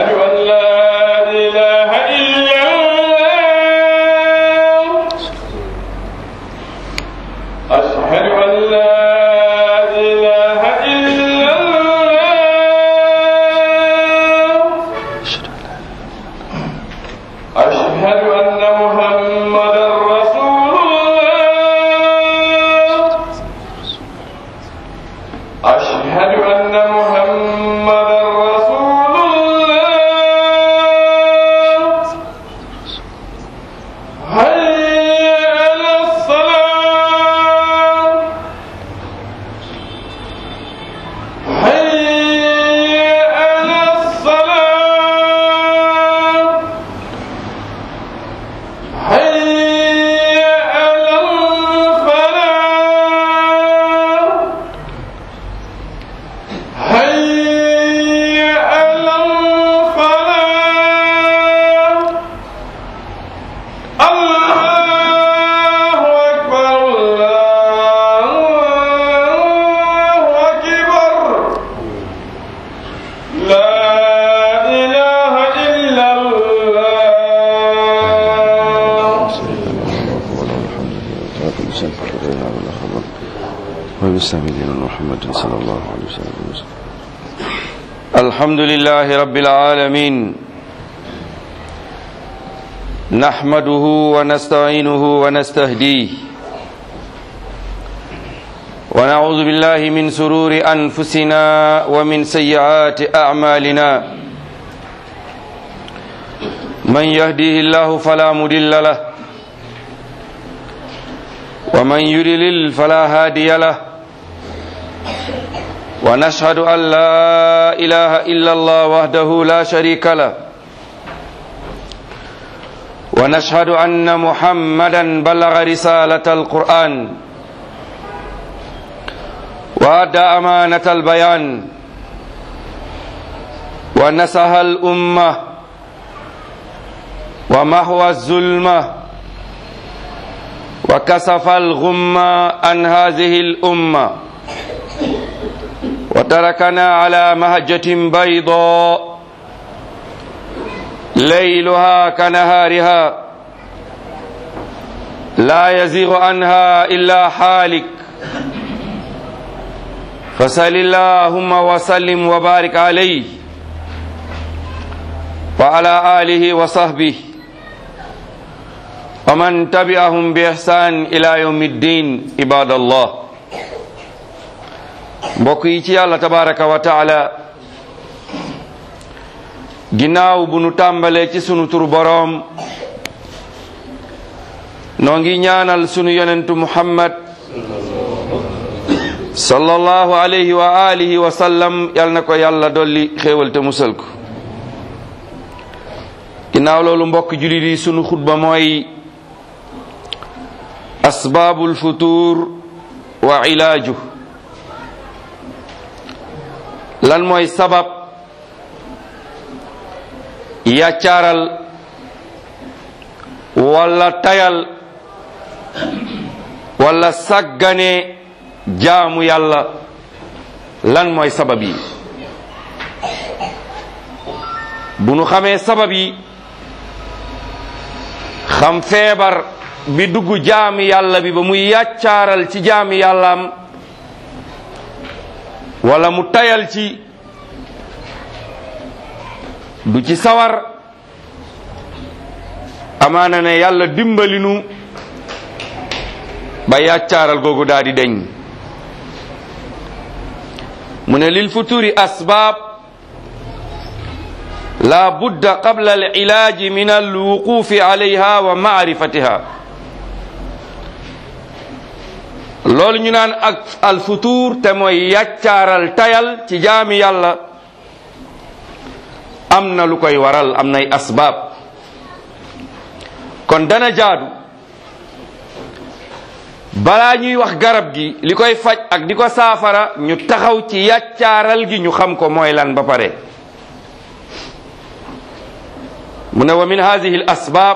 أن لا إله إلا الله أشهد أن لا إله إلا الله أشهد أن محمدا رسول الله أشهد أن محمدا رسول الله هيا على الصلاة هيا على الصلاة هيا على الفلاح هيا على الفلاح الله أكبر الله أكبر لا إله إلا الله وبسم محمد صلى الله عليه وسلم الحمد لله رب العالمين نحمده ونستعينه ونستهديه ونعوذ بالله من سرور أنفسنا ومن سيئات أعمالنا من يهديه الله فلا مضل له ومن يضلل فلا هادي له ونشهد أن لا إله إلا الله وحده لا شريك له ونشهد أن محمدا بلغ رسالة القرآن وأدى أمانة البيان ونسها الأمة ومحو الظلمة وكسف الغمة عن هذه الأمة وتركنا على مهجة بيضاء ليلها كنهارها لا يزيغ عنها إلا حالك فسل اللهم وسلم وبارك عليه وعلى آله وصحبه ومن تبعهم بإحسان إلى يوم الدين عباد الله mbokk yi ci yàlla tabaraka wa taala ginnaaw bu nu tàmbalee ci sunu tur boroom noo ngi ñaanal sunu yonentu muhammad sallallahu alayhi wa alihi wa sallam yal na ko yàlla dolli xéewal te musal ko ginnaaw loolu mbokk julit yi sunu xutba mooy asbaabul futuur wa ilaaju lan mooy sabab yàccaaral wala tayal wala sàggane jaamu yàlla lan mooy sabab yi bu nu xamee sabab yi xam feebar bi dugg jaami yàlla bi ba muy yàccaaral ci jaami yàllaam wala mu tayal ci du ci sawar amaana ne yàlla dimbalinu ba yàccaaral googu daal di deñ mu ne lil futuri asbaab la budda qabla al ilaaji min al wuqufi alayha wa maarifatiha loolu ñu naan ak al futur te mooy yàccaaral tayal ci jaami yàlla am na lu koy waral am nay asbaab kon dana jaadu balaa ñuy wax garab gi li koy faj ak di ko saafara ñu taxaw ci yàccaaral gi ñu xam ko mooy lan ba pare mu ne wa min hadihi al asbaab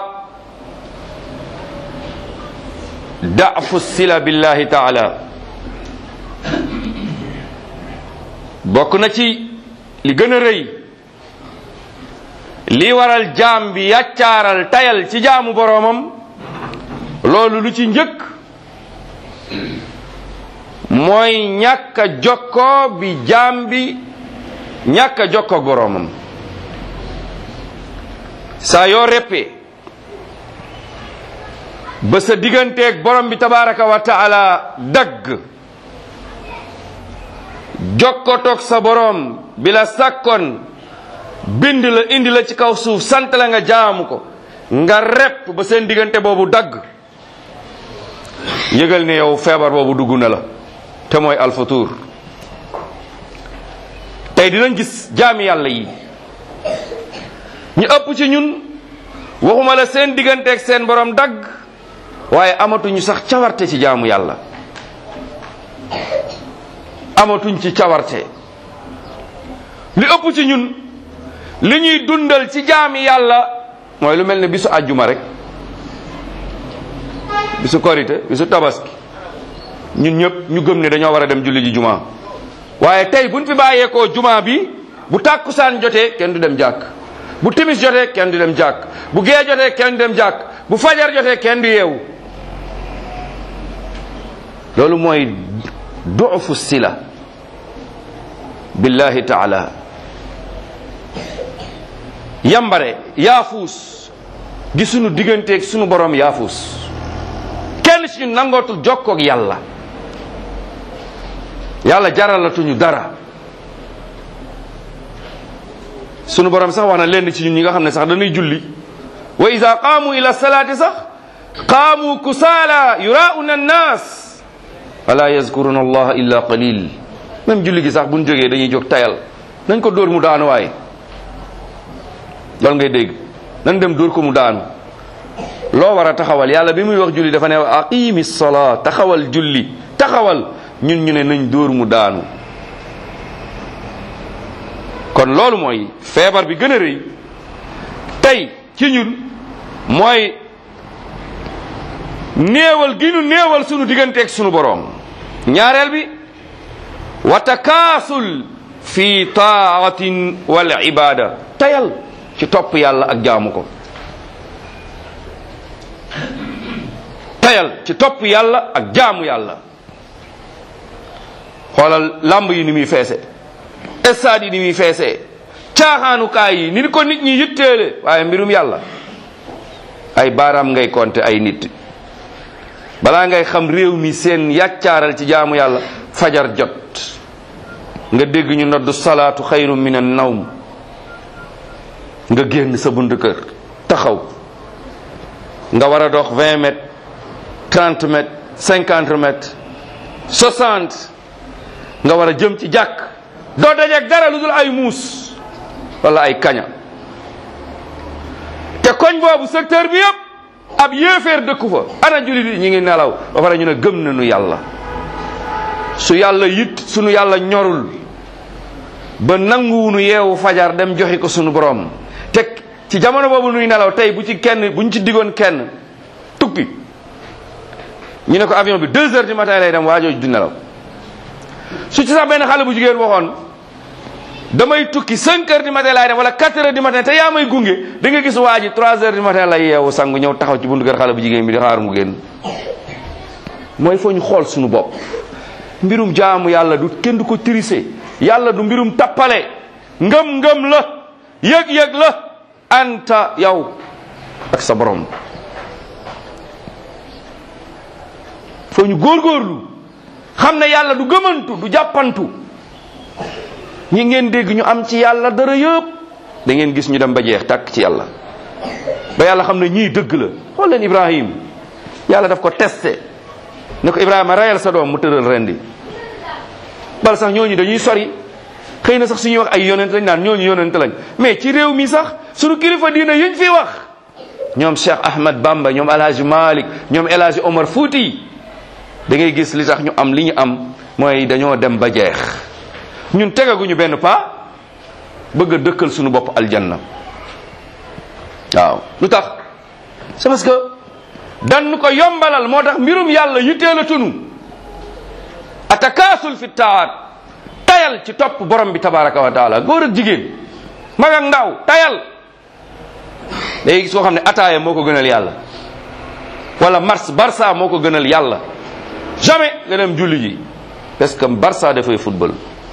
da'fu sila billahi taala bokk na ci li gën a rëy li waral jaam bi yàccaaral tayal ci jaamu boroomam loolu lu ci njëkk mooy ñàkk a jokkoo bi jaam bi ñàkk a jokkoo boroomam saa yoo reppee ba sa digganteeg borom bi tabaraka wa taala dagg jokkotoog sa borom bi la sàkkoon bind la indi la ci kaw suuf sant la nga jaamu ko nga repp ba seen diggante boobu dagg yëgal ne yow feebar boobu dugg na la te mooy alfatuur tey dinañ gis jaami yàlla yi ñu ëpp ci ñun waxuma la seen digganteeg seen borom dagg waaye amatuñu sax cawarte ci jaamu yàlla amatuñ ci cawarte li ëpp ci ñun li ñuy dundal ci jaami yàlla mooy lu mel ne bisu àjjuma rek bisu korite bisu tabaski ñun ñëpp ñu gëm ne dañoo war a dem julli ji juma waaye tey buñ fi bàyyeekoo juma bi bu tàkkusaan jotee kenn du dem jàkk bu timis jotee kenn du dem jàkk bu gee jotee kenn du dem jàkk bu fajar jotee kenn du yeewu loolu mooy duufu sila billahi taala yambare yaafuus gi sunu digganteeg sunu borom yaafuus kenn ci ñu nangootul jokkoog yàlla yàlla jaralatuñu dara sunu borom sax wax na lenn ci ñun ñi nga xam ne sax dañuy julli wa ida qaamu ila salaati sax qaamu kusaala yurauna annaas wala yazkuruna allaha illa qalil même julli gi sax buñ jógee dañuy jóg tayal nañ ko dóor mu daanu waaye loolu ngay dégg nañ dem dóor ko mu daanu loo war a taxawal yàlla bi muy wax julli dafa ne aqimi salaa taxawal julli taxawal ñun ñu ne nañ dóor mu daanu kon loolu mooy feebar bi gën a rëy tey ci ñun mooy néewal gi ñu néewal sunu digganteeg sunu boroom ñaareel bi wa takaasul fi taatin wal ibada tayal ci topp yàlla ak jaamu ko tayal ci topp yàlla ak jaamu yàlla xoolal lamb yi ni muy feese stade yi ni muy feesee caaxaanukaay yi ni ko nit ñi yitteele waaye mbirum yàlla ay baaraam ngay compter ay nit balaa ngay xam réew mi seen yàccaaral ci jaamu yàlla fajar jot nga dégg ñu noddu salaatu xayru min an nawm nga génn sa bunt kër taxaw nga war a dox 20 mètres 30 mètres 50 mètres 60 nga war a jëm ci jàkk doo dajeeg dara lu dul ay muus wala ay kaña te koñ boobu secteur bi yëpp ab yéeféer dëkku fa ana jullit yi ñi ngi nelaw ba pare ñu ne gëm nañu yàlla su yàlla yit sunu yàlla ñorul ba nanguwunu yeewu fajar dem joxi ko sunu borom te ci jamono boobu nuy nelaw tey bu ci kenn bu ñu ci digoon kenn tukki ñu ne ko avion bi deux heures du matin lay dem waajooju du nelaw su ci sax benn xale bu jigéen waxoon damay tukki cinq heures du matin laay dem wala quatre heures du matin te yaa may gunge da nga gis waa ji trois heures du matin lay yeewu sangu ñëw taxaw ci buntu kër xale bu jigéen bi di xaar mu génn mooy foo ñu xool suñu bopp mbirum jaamu yàlla du kenn du ko tirise yàlla du mbirum tappale ngëm-ngëm la yëg-yëg la anta yow ak sa borom foo ñu góorgóorlu xam ne yàlla du gëmantu du jàppantu ñi ngeen dégg ñu am ci yàlla dara yëpp da ngeen gis ñu dem ba jeex tàkk ci yàlla ba yàlla xam ne ñii dëgg la xool leen Ibrahim yàlla daf ko testé ne ko Ibrahima rayal sa doom mu tëral rendi bal sax ñooñu dañuy sori xëy na sax suñuy wax ay yonent lañ naan ñooñu yonent lañ mais ci réew mi sax suñu kilifa diina yiñ fi wax ñoom Cheikh Ahmad Bamba ñoom El Hadj Malick ñoom El Hadj Omar Fouti da ngay gis li tax ñu am li ñu am mooy dañoo dem ba jeex ñun tegaguñu benn pas bëgg a dëkkal suñu bopp aljanna waaw lu tax c'est parce que dan ko yombalal moo tax mbirum yàlla yittee la tunu atakaasul fi taat tayal ci topp borom bi tabaraka wa taala góor ak jigéen mag ak ndaw tayal day gis koo xam ne ataaya moo ko gënal yàlla wala mars barça moo ko gënal yàlla jamais nga dem julli ji parce que barça dafay football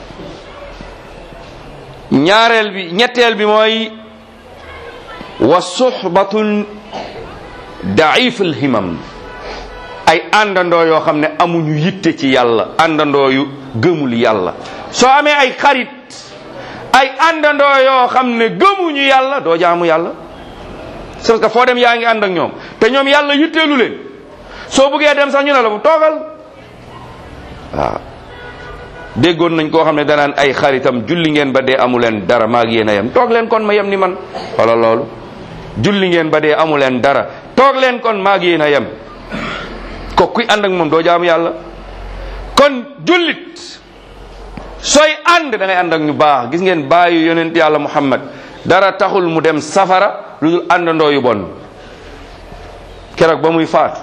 ñaareel bi ñetteel bi mooy wa suhbatun daif alhimam ay àndandoo yoo xam ne amuñu yitte ci yàlla àndandoo yu gëmul yàlla soo amee ay xarit ay àndandoo yoo xam ne gëmuñu yàlla doo jaamu yàlla parce que foo dem yaa ngi ànd ak ñoom te ñoom yàlla yitteelu leen soo bëggee dem sax ñu ne la bu toogal waaw déggoon nañ koo xam ne danaan ay xaritam julli ngeen ba dee amu leen dara maa ngi yéen a yem toog leen kon ma yem ni man wala loolu julli ngeen ba dee amu leen dara toog leen kon maa ngi yéen a yem ko kuy ànd ak moom doo jaamu yàlla kon jullit sooy ànd da ngay ànd ak ñu baax gis ngeen bàyyi yonent yàlla muhammad dara taxul mu dem safara lu dul àndandoo yu bon keroog ba muy faatu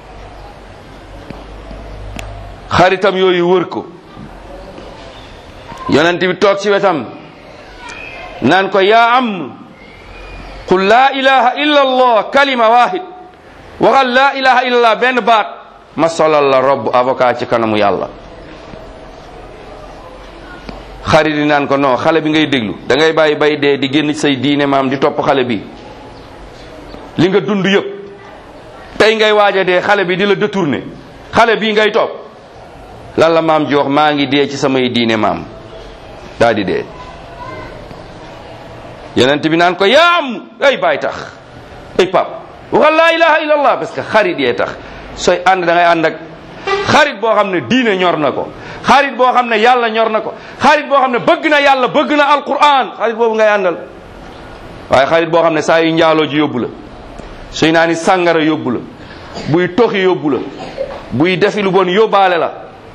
xaritam yooyu wër ko yonent bi toog ci wetam naan ko yaa am qul laa ilaha illa allah kalima wahid waxal laa ilaha illa allah benn baat ma solal la robb avocat ci kanamu yàlla xarit yi naan ko non xale bi ngay déglu da ngay bàyyi bay dee di génn say diine maam di topp xale bi li nga dund yëpp tey ngay waaja dee xale bi di la détourné xale bii ngay topp lan la maam ji wax maa ngi dee ci samay diine maam daa di dee yonent bi naan ko yaa am ay baay tax ay pap waxal laa ilaha illallah parce que xarit yee tax sooy ànd da ngay ànd ak xarit boo xam ne diine ñor na ko xarit boo xam ne yàlla ñor na ko xarit boo xam ne bëgg na yàlla bëgg na alquran xarit boobu ngay àndal waaye xarit boo xam ne saa yu njaaloo ji yóbbu la suy naa ni sàngara yóbbu la buy toxi yóbbu la buy defi lu bon yóbbaale la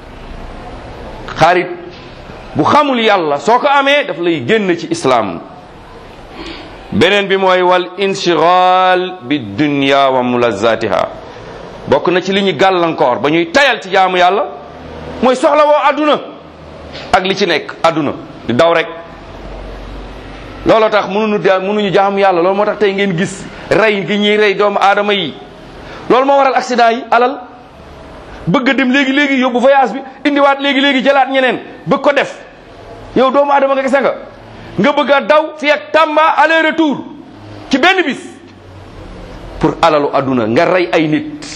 xarit bu xamul yàlla soo ko amee daf lay génn ci islaam beneen bi mooy wal inshigal bi dunya wa mulazatiha bokk na ci li ñu gàllankoor ba ñuy tayal ci jaamu yàlla mooy soxla woo àdduna ak li ci nekk àdduna di daw rek looloo tax mënuñu de mënuñu jaamu yàlla loolu moo tax tey ngeen gis rey gi ñuy rey doomu aadama yi loolu moo waral accident yi alal bëgg a dem léegi léegi yóbbu voyage bi indiwaat léegi léegi jëlaat ñeneen bëgg ko def yow doomu aadama nga gese nga nga bëgg a daw fi ak Tamba aller retour ci benn bis pour alalu àdduna nga rey ay nit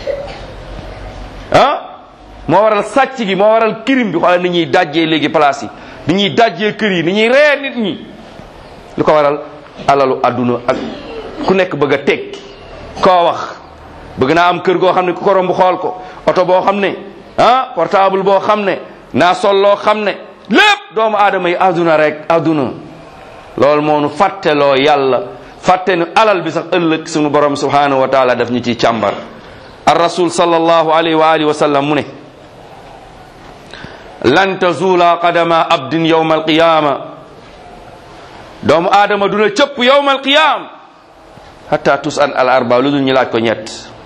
ah moo waral sàcc gi moo waral crime bi xoolal ni ñuy dajjee léegi place yi ni ñuy dajjee kër yi ni ñuy ree nit ñi lu ko waral alalu àdduna ak ku nekk bëgg a tekki koo wax bëgg naa am kër goo xam ne ku ko romb xool ko oto boo xam ne ah portable boo xam ne naa sol loo xam ne lépp doomu aadama yi àdduna rek àdduna loolu moo nu fàtteloo yàlla fàtte nu alal bi sax ëllëg sunu borom subhanahu wa taala daf ñu ciy càmbar ar rasul sallallahu alayhi wa alihi wa sallam mu ne lan tazula qadama abdin yawma alqiyama doomu aadama duna cëpp yawma alqiyam hatta tus an al arba lu dul ñu laaj ko ñett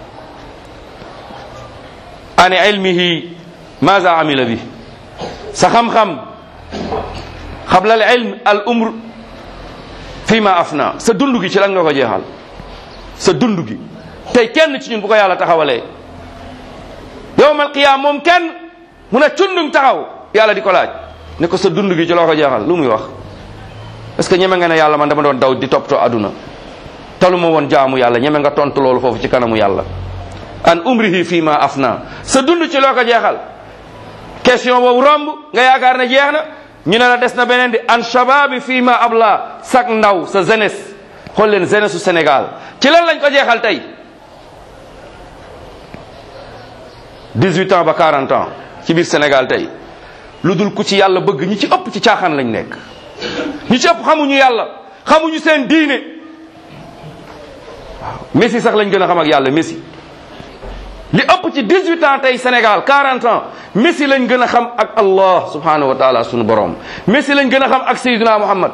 an ilmihi maza amila bi sa xam-xam xabla al ilm al umr fi ma afna sa dund gi ci lan nga ko jeexal sa dund gi tey kenn ci ñun bu ko yàlla taxawalee yowmal qiyaam moom kenn mun a cundum taxaw yàlla di ko laaj ne ko sa dund gi ci loo ko jeexal lu muy wax est-ce que ñeme nga ne yàlla man dama doon daw di toppatoo aduna talu ma woon jaamu yàlla ñeme nga tontu loolu foofu ci kanamu yàlla an umrihi fi ma afna sa dund ci loo ko jeexal question boobu romb nga yaakaar ne jeex na ñu ne la des na beneen di an shababi fii ma abla sak ndaw sa jeunesse xool leen jeunesse su Sénégal ci lan lañ ko jeexal tey 18 ans ba 40 ans ci biir Sénégal tey lu dul ku ci yàlla bëgg ñi ci ëpp ci caaxaan lañ nekk ñi ci ëpp xamuñu yàlla xamuñu seen diine waaw Messi sax lañ gën a xam ak yàlla Messi li ëpp ci 18 ans tey Sénégal 40 ans Messi lañ gën a xam ak Allah subhanahu wa taala sunu borom Messi lañ gën a xam ak Seydina Muhammad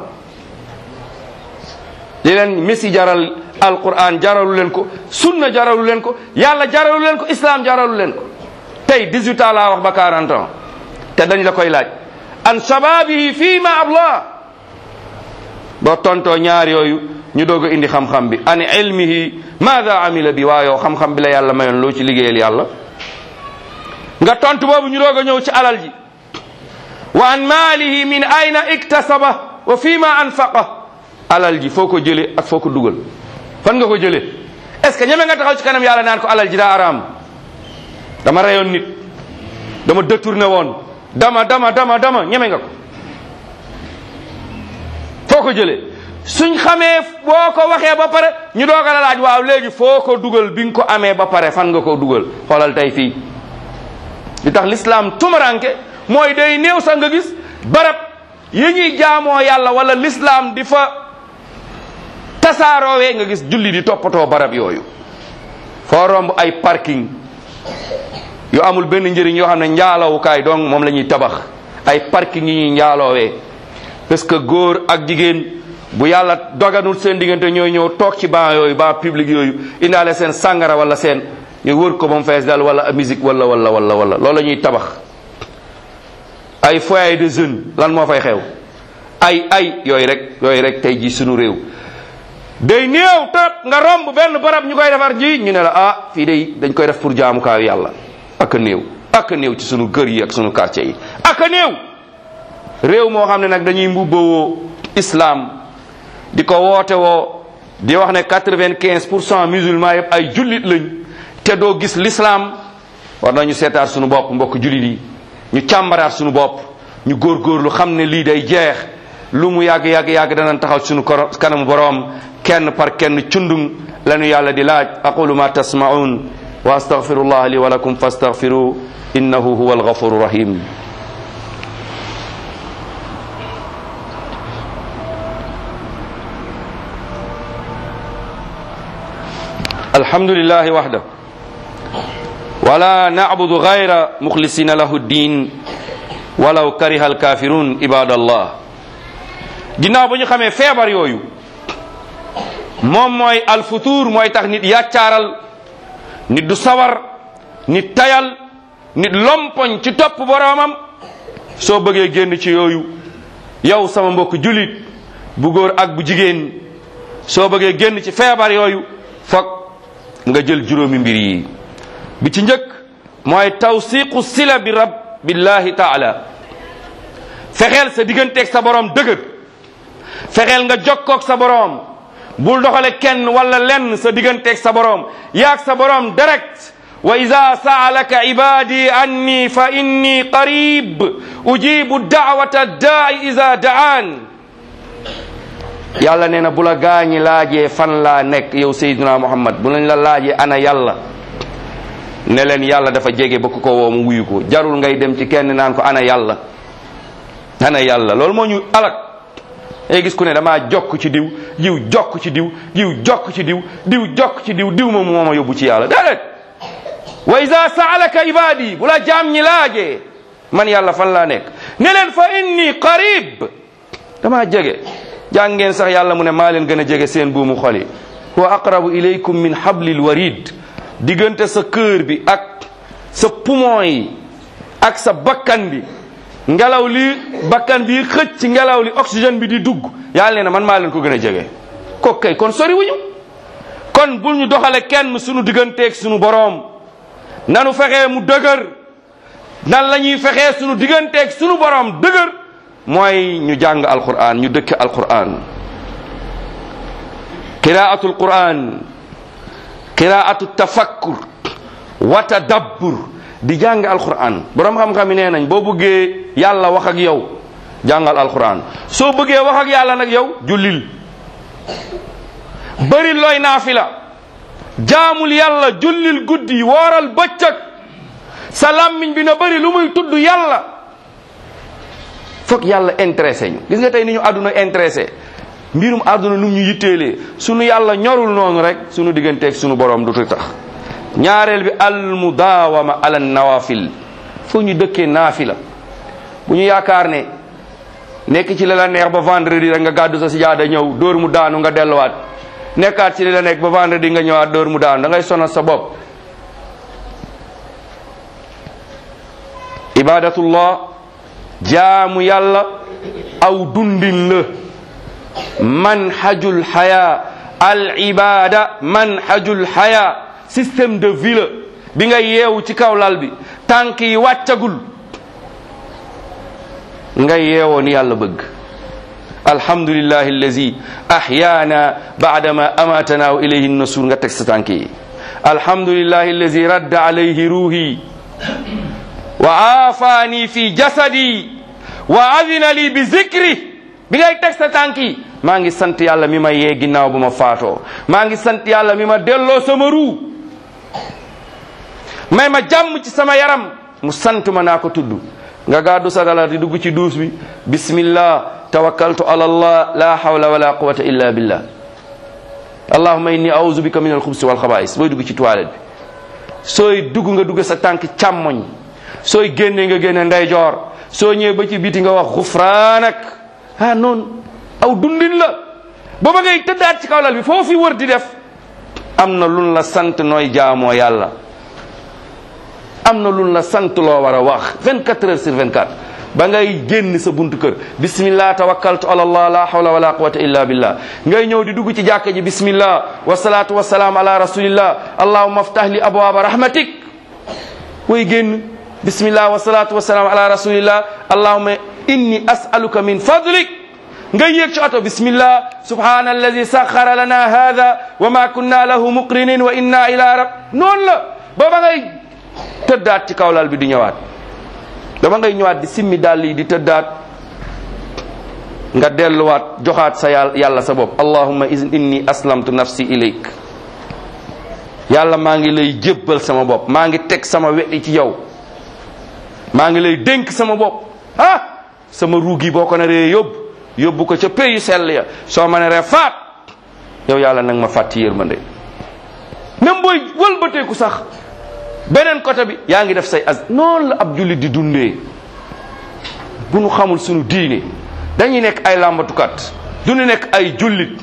li leen Messi jaral Alquran jaralu leen ko sunna jaralu leen ko yàlla jaralu leen ko islam jaralu leen ko tey 18 ans laa wax ba 40 ans te dañ la koy laaj an shababihi fii ma abla boo tontoo ñaar yooyu ñu doog a indi xam-xam bi an ilmihi maada amila bi waa yow xam-xam bi la yàlla mayoon loo ci liggéeyal yàlla nga tontu boobu ñu doog a ñëw ci alal ji wa an maalihi min ayna iktasaba wa fi ma anfaqa alal ji foo ko jëlee ak foo ko dugal fan nga ko jëlee est ce que ñeme nga taxaw ci kanam yàlla naan ko alal ji daa araam dama reyoon nit dama détourné woon dama dama dama dama ñeme nga ko foo ko jëlee suñ xamee boo ko waxee ba pare ñu doog a la laaj waaw léegi foo ko dugal bi nga ko amee ba pare fan nga ko dugal xoolal tey fii li tax l'islam tumaranke mooy day néew sax nga gis barab yi ñuy jaamoo yàlla wala l'islam di fa tasaaroowee nga gis julli di toppatoo barab yooyu foo romb ay parking yu amul benn njëriñ yoo xam ne njaalawukaay donc moom la ñuy tabax ay parking yi ñuy njaaloowee parce que góor ak jigéen bu yàlla doganul seen diggante ñooy ñëw toog ci ban yooyu ban public yooyu indaale seen sàngara wala seen ñu wër ko ba mu fees dal wala musique wala wala wala wala loolu la ñuy tabax ay foyer de jeunes lan moo fay xew ay ay yooyu rek yooyu rek tey ji sunu réew day néew tot nga romb benn barab ñu koy defar ji ñu ne la ah fii day dañ koy def pour jaamukaayu yàlla ak a néew ak a néew ci sunu kër yi ak sunu quartier yi ak a néew réew moo xam ne nag dañuy mbubbawoo islam di ko woote woo di wax ne quatre-vingt-quinze pour cent musulman yëpp ay jullit lañ te doo gis l'islam war nañu seetaat sunu bopp mbokk jullit yi ñu càmbaraat sunu bopp ñu góorgóorlu xam ne lii day jeex lu mu yàgg yàgg yàgg danañ taxaw sunu kanamu boroom kenn par kenn cundung lanu yàlla di laaj aqulu ma tasma'un wa astaghfirullah li wa lakum fastaghfiru innahu huwa alghafuru rahim الحمد لله وحده ولا نعبد غير مخلصين له الدين ولو كره الكافرون عباد الله ginnaaw ba ñu xamee feebar yooyu moom mooy alfutuur mooy tax nit yàccaaral nit du sawar nit tayal nit lompoñ ci topp boroomam soo bëggee génn ci yooyu yow sama mbokk julit bu góor ak bu jigéen soo bëggee génn ci feebar yooyu fokk nga jël juróomi mbir yi bi ci njëkk mooy tawsiqu sila bi rab billahi taala fexeel sa digganteeg sa borom dëgër fexeel nga jokkoog sa borom bul doxale kenn wala lenn sa digganteeg sa borom yaag sa borom direct wa ida saalaka ibadi anni fa inni qarib ujibu da'wata da'i ida da'an yàlla nee na bu la gaañi laajee fan laa nekk yow Seydina Muhammad bu lañ la laajee ana yàlla ne leen yàlla dafa jege ba ku ko woo mu wuyu ko jarul ngay dem ci kenn naan ko ana yàlla ana yàlla loolu moo ñu alak ay gis ku ne damaa jokk ci diw diw jokk ci diw diw jokk ci diw diw jokk ci diw diw moom moo ma yóbbu ci yàlla déedéet wa ida saalaka ibadi bu la jaam ñi laajee man yàlla fan laa nekk ne leen fa inni qarib damaa jege jàng ngeen sax yàlla mu ne maa leen gën a jege seen buumu xol yi huwa aqrabu ilaykum min hablil warid diggante sa kër bi ak sa poumon yi ak sa bakkan bi ngelaw li bakkan bi xëcc ci ngelaw li oxygène bi di dugg yàlla nee na man maa leen ko gën a jege ko kay kon sori wuñu kon bul ñu doxale kenn sunu digganteeg sunu boroom nanu fexee mu dëgër nan la ñuy fexee sunu digganteeg sunu boroom dëgër mooy ñu jàng alquran ñu dëkk alquran qiraatu alquran qiraatu tafakkur wa tadabbur di jàng alquran borom xam-xam yi nee nañ boo bëggee yàlla wax ak yow jàngal alquran soo bëggee wax ak yàlla nag yow jullil bëri looy naafila jaamul yàlla jullil guddi wooral bëccëg sa làmmiñ bi na bëri lu muy tudd yàlla foog yàlla intéressé ñu gis nga tey ni ñu àdduna intéressé mbirum àdduna nu ñu yitteelee sunu yàlla ñorul noonu rek sunu digganteeg sunu borom du tax ñaareel bi al mudaawama ala nawafil foo ñu dëkkee naafila bu ñu yaakaar ne nekk ci li la neex ba vendredi rek nga gàddu sa sijaada ñëw dóor mu daanu nga delluwaat nekkaat ci li la nekk ba vendredi nga ñëwaat dóor mu daanu da ngay sonal sa bopp ibadatullah jaamu yàlla aw dundin la manhajul haya al ibada manhajul haya système de vie la bi nga yeewu ci kaw lal bi tànk yi wàccagul nga yeewoo ni yàlla bëgg alhamdulillahi allazi ahyaana baadama amatana wa ilayhi nasur nga teg sa tànk yi alhamdulillahi allazi radda alayhi ruuhi wa aafaani fi jasadi wa adina li bi zikri bi ngay teg sa tànk yi maa ngi sant yàlla mi ma yee ginnaaw bu ma faatoo maa ngi sant yàlla mi ma delloo sama ruu may ma jàmm ci sama yaram mu sant ma naa ko tudd nga gàddu sa dala di dugg ci duus bi bismillah tawakkaltu ala allah la hawla wala quwata illa billah allahumma inni a'udhu bika min alxubsi wal xabaais booy dugg ci toilette bi sooy dugg nga dugg sa tànk càmmoñ sooy génne nga génne ndeyjoor soo ñëwee ba ci biti nga wax xufraanak ah noonu aw dundin la ba ba ngay tëddaat ci kaw lal bi foo fi wër di def am na lun la sant nooy jaamoo yàlla am na lun la sant loo war a wax 24 heures sur 24 ba ngay génn sa buntu kër bismillah tawakkaltu ala allah la hawla wala quwwata illa billah ngay ñëw di dugg ci jàkka ji bismillah wasalaatu wasalaam ala rasulillah allahumma aftah li abwaaba rahmatik way génn bismillah wasalaatu wasalaam ala rasulillah allahumma inni as'aluka min fadlik nga yéeg ci oto bismillah subhana alladi saxara lana hada wa ma kunna lahu muqrinin wa inna ila rab noonu la booba ngay tëddaat ci kawlal bi di ñëwaat dama ngay ñëwaat di simmi dàll yi di tëddaat nga delluwaat joxaat sa yàlla yàlla sa bopp allahumma inni aslamtu nafsi ilayk yàlla maa ngi lay jébbal sama bopp maa ngi teg sama weddi ci yow maa ngi lay dénk sama bopp ah sama ruugi boo ko naree yóbbu yóbbu ko ca pays yu sell ya soo ma naree faat yow yàlla nag ma fàtti yërmande même booy wëlbateeku sax beneen côté bi yaa ngi def say az noonu la ab jullit di dundee bu nu xamul sunu diine dañuy nekk ay làmbatukat du ñu nekk ay jullit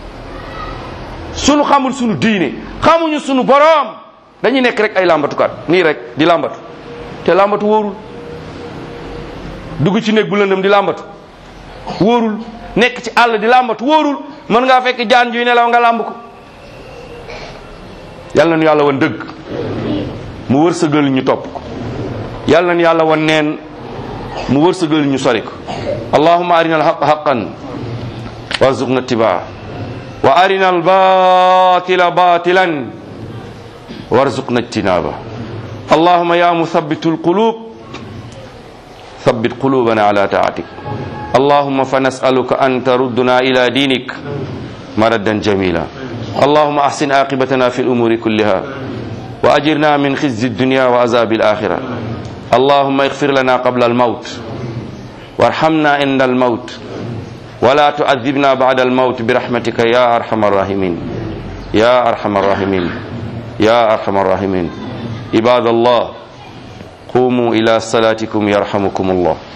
sunu xamul sunu diine xamuñu sunu boroom dañuy nekk rek ay làmbatukat nii rek di làmbatu te làmbatu wóorul dugg ci néeg bu lëndëm di làmbatu wóorul nekk ci àll di làmbatu wóorul mën ngaa fekk jaan juy nelaw nga làmb ko yàlla na yàlla wan dëgg mu wërsëgal ñu topp ko yàlla na yàlla wan neen mu wërsëgal ñu sori ko allahumma arina alhaqa haqan warzuqna ittibaa wa arina albatila batilan warzuqna ijtinaba allahumma ya muthabbitu alqulub ثبت قلوبنا على طاعتك اللهم فنسألك أن تردنا إلى دينك مردا جميلا اللهم أحسن عاقبتنا في الأمور كلها وأجرنا من خزي الدنيا وعذاب الآخرة اللهم اغفر لنا قبل الموت وارحمنا عند الموت ولا تعذبنا بعد الموت برحمتك يا أرحم الراحمين يا أرحم الراحمين يا أرحم الراحمين عباد الله قوموا إلى صلاتكم يرحمكم الله